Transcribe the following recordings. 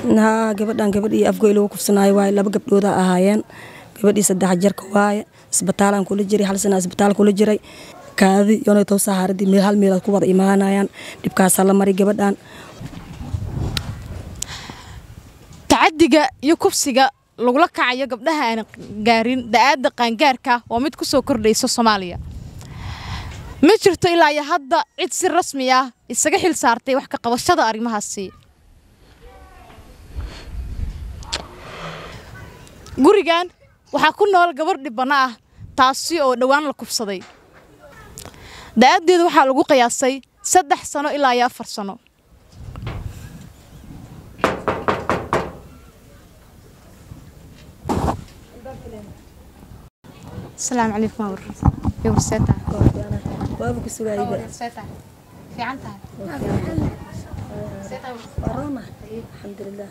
haa gabadhan gabadhii afgoy lagu kufsanaayo waaye laba gabdhooda ahaayeen gabadhii saddex jarka waaye isbitaalaan kula jiray hal sana isbitaal kula jiray kaadi yonay tow sahaaradii meel hal meelaad ku wada imaanayaan dhibkaasaa la maray gabadhan tacadiga iyo kufsiga lagula kacayo gabdhaha aan gaarin da-aada qaangaarka waa mid ku soo kordhaysa soomaaliya ma jirto ilaa iyo hadda cid si rasmi ah isaga xil saartay wax ka qabashada arrimahaasi gurigan waxaa ku nool gabar dhibana ah taasi oo dhowaan la kufsaday da-adeedu waxaa lagu qiyaasay saddex sano ilaa iyo afar sano asalaamu calaykum war yowr seeta waaba ku sugaayba seeta fiican tahay alxamdulilah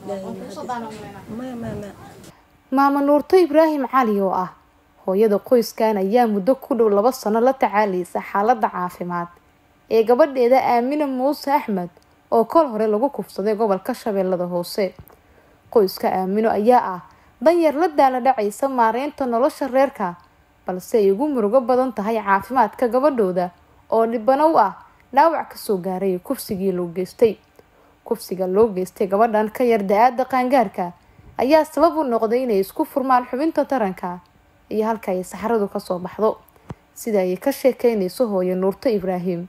maya maya maya maama nuurto ibraahim cali oo ah hooyada qoyskan ayaa muddo ku dhow laba sano la tacaalaysa xaaladda caafimaad ee gabadheeda aamina muuse axmed oo kol hore lagu kufsaday gobolka shabeellada hoose qoyska aamino ayaa ah danyar la daala dhacaysa maareynta nolosha reerka balse ay ugu murugo badan tahay caafimaadka gabadhooda oo dhibano u ah dhaawac kasoo gaaray kufsigii loo geystay kufsiga loo geystay gabadhan ka yar da-aada qaangaarka ayaa sabab u noqday inay isku furmaan xubinta taranka iyo halka ay saxaradu kasoo baxdo sida ay ka sheekeynayso hooyo nuurto ibraahim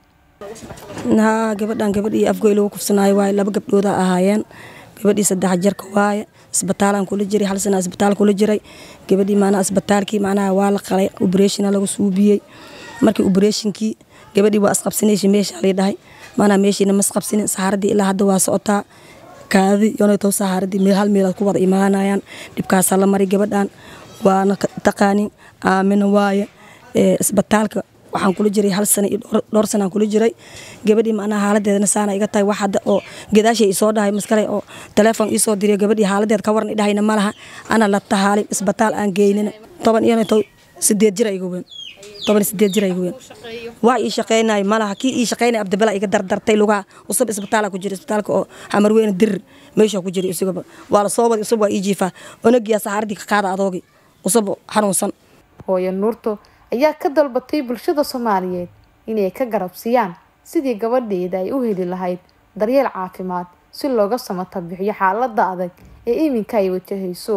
haa gabadhan gabadhii afgoy lagu kufsanaayo waaye laba gabdhooda ahaayeen gabadhii saddex jarka waaye isbitaalaan kula jiray hal sana isbitaal kula jiray gabadhii maanaa isbitaalkii macnaha waa la qalay obreshina lagu suubiyey markii obreshinkii gabadhii waa isqabsanaysa meesha lay dhahay maanaa meeshiina ma isqabsanin saxaaradii ilaa hadda waa socotaa kaadi yonay tow saxaaradii meel hal meelaad ku wada imaanayaan dhibkaasaa la maray gabadhan waana taqaanin aamina waaye isbitaalka waxaan kula jiray hal sana iyo dhowr sanaan kula jiray gabadhii macnaha haaladeedana saana iga tahay wax hadda oo gadaashay isoo dhahay maskale oo telefoon iisoo diriyo gabadhii haaladeed ka waran idhahayna ma laha ana la tahaalin isbitaal aan geynina toban iyo tow sideed jir iga weyn toban sideed jir iga weyn wax ii shaqeynay ma laha kii ii shaqeynay abdibala iga dardartay lugaha usub isbitaala ku jira isbitaalka oo xamarweyne dirir meesha ku jira isagaba waa la soo wadi usub waa ii jiifaa onagiyaa saxaaradii ka qaada adoogi usub xanuunsan hooyo nuurto ayaa ka dalbatay bulshada soomaaliyeed inay ka garabsiiyaan sidii gabadheeda ay u heli lahayd daryeel caafimaad si looga samata bixiyo xaalada adag ee iminka ay wajahayso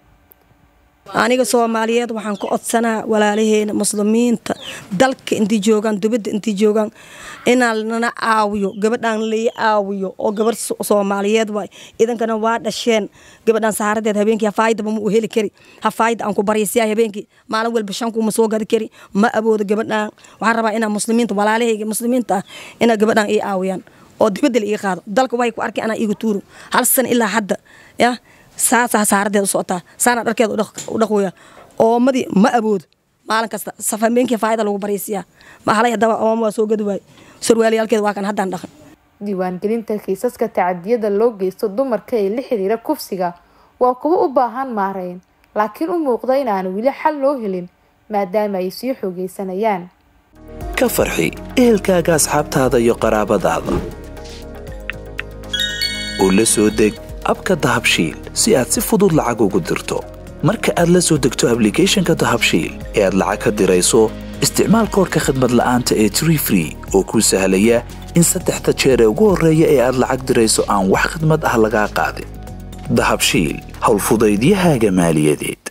aniga soomaaliyeed waxaan ka codsanaa walaalaheena muslimiinta dalka intii joogaan dubadda intii joogaan inaan nana caawiyo gabadhaan lai caawiyo oo gabadh soomaaliyeed waay idankana waa dhasheen gabadhaan saaradeed habeenkii hafaayadaba ma u heli kari hafaayada aan ku baryaysiyaa habeenkii maalin walba shankuuma soo gadi kari ma awoodo gabadhaan waxaan rabaa inaa muslimiinta walaalahayga muslimiinta ah inaa gabadhaan ii caawiyaan oo dibadda la ii qaado dalka waxay ku arkay anaa iiga tuuro hal sana ilaa hadda ya saasaa saaradeed u socotaa saana dharkeeda u dhaqwaya oomadii ma aboodo maalin kasta safameenkii faayada lagu baryaysiyaa mahalay haddaba ooma waa soo gadi waaye sarwaaliyaalkeeda waa kan haddaan dhaqan diiwaangelinta kiisaska tacadiyada loo geysto dumarka ee la xiriira kufsiga waa kuwo u baahan maareyn laakiin u muuqda inaan weli xal loo helin maadaama ay sii xoogaysanayaan ka farxi ehelkaaga asxaabtaada iyo qaraabadaada u la soo deg abka dahabshiil si aad si fudud lacag ugu dirto marka aad la soo degto ablicathonka dahabshiil ee aad lacag ka dirayso isticmaal koorka khadmad la'aanta ee tree free oo kuu sahlaya in saddexda jeer ee ugu horreeya ee aad lacag dirayso aan wax khidmad ah lagaa qaadin dahabshiil howlfudaydiyahaaga maaliyadeed